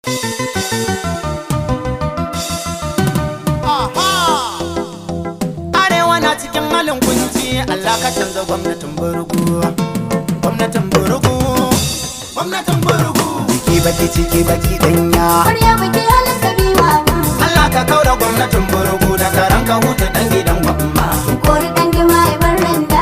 Arewa na cikin halin kunci Allah ka canza gwamnatin burgu Gwamnatin burgu Gwamnatin burgu Ciki baki ciki baki danya Kwarya baki halin kabiwa ba Allah ka kaura gwamnatin burgu da karan ka huta dan gidan gwamma Kori ɗan jima ibar randa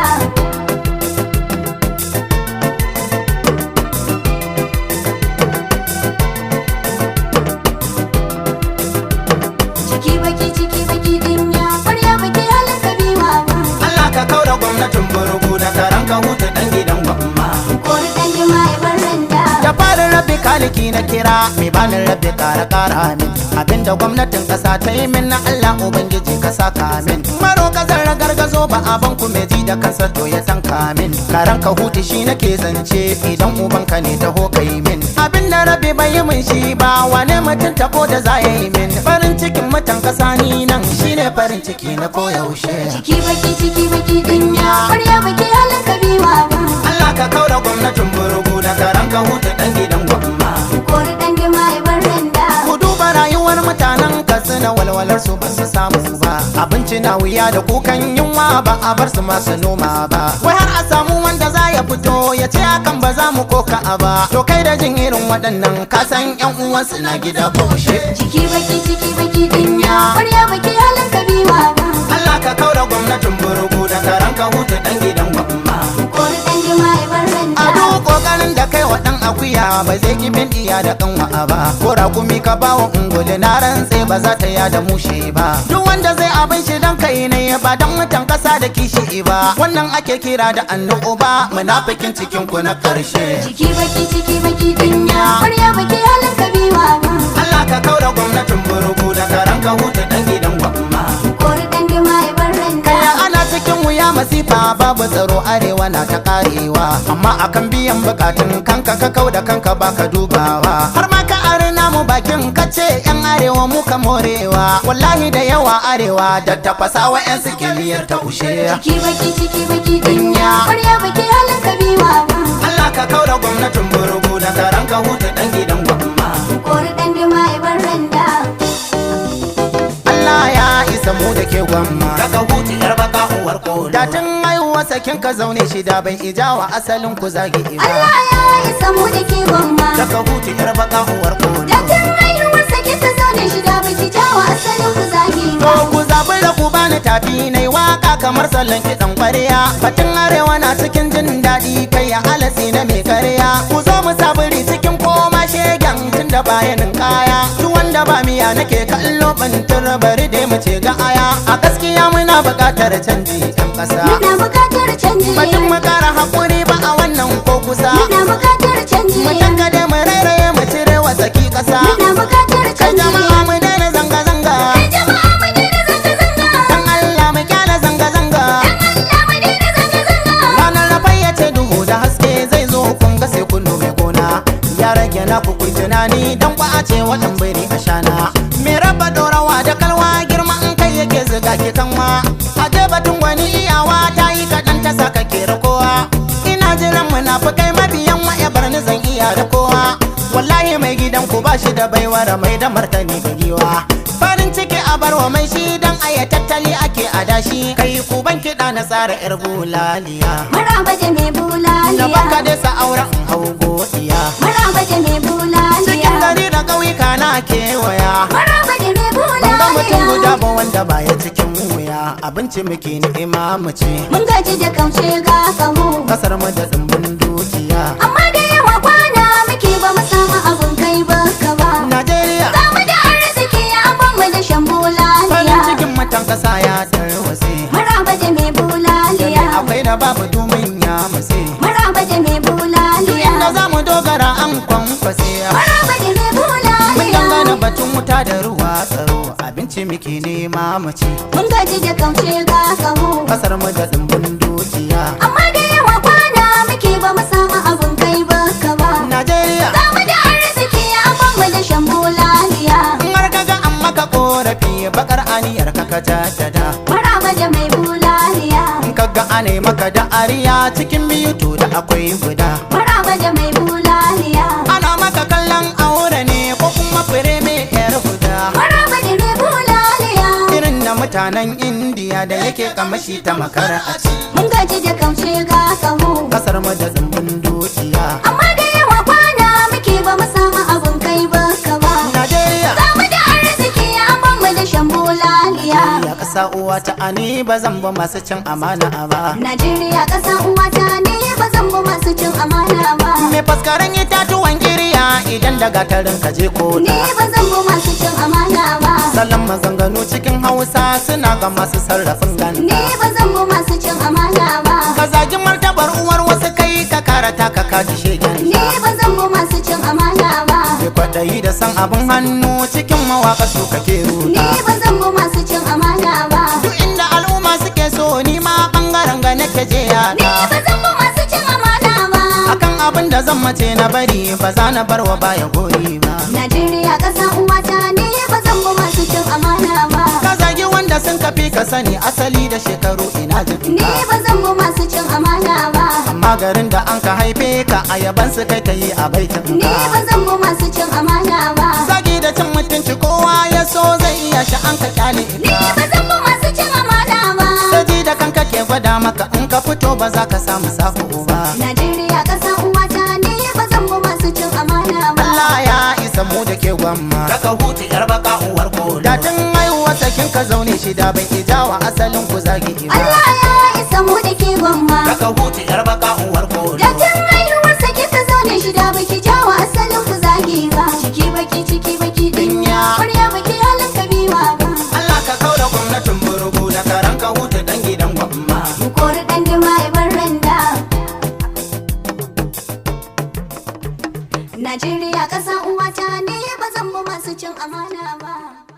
Ciki baki ciki baki dinya Kwarya baki halin kabiwa ba Allah ka kaura gwamnatin burgu da karan ka huta dan gidan gwamma Kori ɗan jima ibar randa Da farin rabbi kaliki na kira mai bani rabbi kara kara min abinda gwamnatin kasa ta yi min na Allah ubangiji ka saka min maro kasar gargazo ba a banku mai ji da kansa to ya tanka min karan ka hutu shi nake zance idan ubanka ne taho kai min abin da rabbi bai yi min shi ba wane mutum tako da za ya yi min farin cikin mutan kasa ni nan shine farin ciki na koyaushe Ciki baki ciki baki dinya Kwarya baki halin kabiwa ba Allah ka kaura gwamnatin burgu da karan ka hutu dan gidan gwamma Kori ɗan jima ibar randa Ku duba rayuwar mutanen katsina walwalar su ba su samu ba abinci na wuya da kukan yunwa ba a bar su masu noma ba wai har a samu wanda za ya fito ya ce hakan ba za mu koka a ba to kai da jin irin waɗannan ka san yan uwansu na gida boshe Ciki baki ciki baki dinya Kwarya baki halin kabiwa ba Allah ka kaura gwamnatin burgu da karan ka huta dan gidan gwamma Kori ɗan jima ibar randa a duk kokarin da kai wa dan akuya ba zai ki bin iya da kanwa ba ko rakumi ka bawa ungulu na rantse ba za ta yada mushe ba duk wanda zai abin shi dan kai ne ba dan mutan kasa da kishi ba wannan ake kira da annoba munafikin cikin ku na karshe Ciki baki ciki baki dinya Kwarya baki halin kabiwa ba Allah ka kaura gwamnatin burgu da karan ka huta dan gidan gwamma Kori ɗan jima ibar randa Kaya ana cikin wuya masifa babu tsaro arewa na ta karewa amma akan biyan bukatun kanka ka kau da kanka baka dubawa har ma ka are namu bakin kace yan arewa mu ka morewa wallahi da yawa arewa da tafasa wa yan sikiliyar ta ushe Ciki baki ciki baki dinya Kwarya baki halin kabiwa ba Allah ka kaura gwamnatin burgu da karan ka huta dan gidan gwamma Kori ɗan jima ibar randa Allah ya isa mu da ke gwamma daga hutu yar baka uwar ko da tun haihuwa sakin ka zaune shi da bai ijawa asalin ku zagi ba Allah ya isa mu da ke gwamma daga hutu yar baka uwar ko Da tun haihuwar sake ta zaune shi da baki jawo asalin ku zagi To ku zaɓi da ku bani tafi nai waka kamar salon kiɗan ƙwarya Batun arewa na cikin jin daɗi kai ya alatsi na mai karya Ku zo mu sabiri cikin koma shegen tun da bayanin kaya Duk wanda ba miya nake kallo bantar bari dai mu ce ga aya A gaskiya muna buƙatar canji ɗan ƙasa Muna bukatar canji Batun mu ƙara haƙuri ba a wannan ko kusa Muna bukatar canji Mu tankade mu rairaye mu cire wasaki ƙasa Muna bukatar Kai canji jama'a mu daina zanga-zanga Kai jama'a mu daina zanga-zanga Dan Allah mu kyale zanga-zanga Allah mu daina zanga-zanga Ranar na fayyace duhu da haske zai zo kun ga sai kun mai gona Ya rage na ku kuyi tunani dan ba a ce watan biri a shana Me raba dorawa da kalwa girma in kai yake zuga ki kanwa A je batun wani iyawa ta yi kaɗan ta saka kera kowa Ina jiran munafukai mabiyan wa'ya barni zan iya da kowa Wallahi mai gidan ku ba shi da baiwar mai da martani ga giwa Farin ciki a barwa mai shi dan aya tattali ake adashi Kai ku ban kiɗa na tsara 'yar bulaliya Maraba da mai Da bulaliya baka da sa'auren hau godiya Maraba da mai Cikin bulaliya gari da ƙauyuka na kewaya Maraba da mai Ban ga mutum guda bulaliya ba wanda baya cikin wuya Abinci muke ni'ima mu ce Mun gaji da kamshe ga kaho Kasar mu da tsimbin dukiya Amma da yawa kwana muke ba mu samu abun kai ba ka ba Najeriya Za mu da arziki ya ban mu da shan farin bulaliya cikin matan ƙasa ya tarwase Maraba da mai Da bulaliya me akwai da babu domin ya matse Maraba da mai Duk bulaliya inda za mu dogara an kwankwase Maraba da mai Mun bulaliya dangana batun wuta da ruwa tsaro Abinci muke nema mu ce Mun gaji da kamshe ga kaho Kasar mu da tsimbin dukiya Amma da yawa kwana muke ba mu samu abun kai ba ka ba Najeriya Za mu da arziki ya ban mu da shan bulaliya in har kaga an maka korafi bakar aniyar ka ka jaddada Maraba da mai bulaliya in kaga ane maka da ariya cikin biyu to da akwai guda Maraba da mai bulaliya ana maka kallon aure ne ko kuma mafire mai yar huda Maraba da ne bulaliya irin na mutanen indiya da yake kamashi ta makara a ci Mun gaji da kaushe ga kaho kasar mu da zumbin dukiya Amma da yawa kwana muke ba mu samu abun kai ba ka ba najeriya Samu da arziki amma mu da shan bulaliya ya kasa uwa ta ani ba zan ba masu cin amana ba Najeriya ƙasa uwata ne ba zan bi masu cin amana ba mai faskaren itatuwan kiriya idan daga tarin ka je Ni kona ba zan bi masu cin amana ba salon maganganu cikin hausa suna ga masu sarrafin Ni ganta ba zan bi masu cin amana ba ka zagi martabar uwar wasu kai ka karata ka kaji shegen Ni ba zan bi masu cin amana ba Ke kwaɗayi da san abin hannu cikin mawaka su kake Ni ruta ba zan bi masu cin amana ba Duk inda al'umma suke so ni ma ɓangaren ga nake je Ni yada ba zan bi masu cin amana ba Akan abin da zan mace na bari ba za na bar wa baya gori ba Najeriya ƙasa uwata ne ba zan bi masu cin amana ba Ka zagi wanda sun kafi ka sani asali da shekaru ina Ni jinka ba zan bi masu cin amana ba Amma garin da an ka haife ka a yaban su kai ta yi a baitin Ni ba ka zan bi masu cin amana ba Zagi da cin mutunci kowa ya so zai iya shi an ka kyale Ni ka ba zan bi masu cin amana ba Saji da kanka ke gwada maka in ka fito ba za ka samu sako ba Najeriya ƙasa uwata ne ba zan bi masu cin amana ba Allah ya isa mu da ke gwamma Kaka hutu yar baka uwar kolo Da tun haihuwa sakin ka zaune shi da bai ijawa asalin ku zagi ba Allah ya isa mu da ke gwamma Kaka hutu yar baka uwar kolo Da tun haihuwar sake ka zaune shi da baki jawa asalin ku zagi ba Ciki baki ciki baki dinya Kwarya baki halin kabiwa ba Allah ka kaura gwamnatin burugu da karan ka hutu dan gidan gwamma Mu kori ɗan dima ya bar randa Najeriya ƙasa uwata ne ba zan bi masu cin amana ba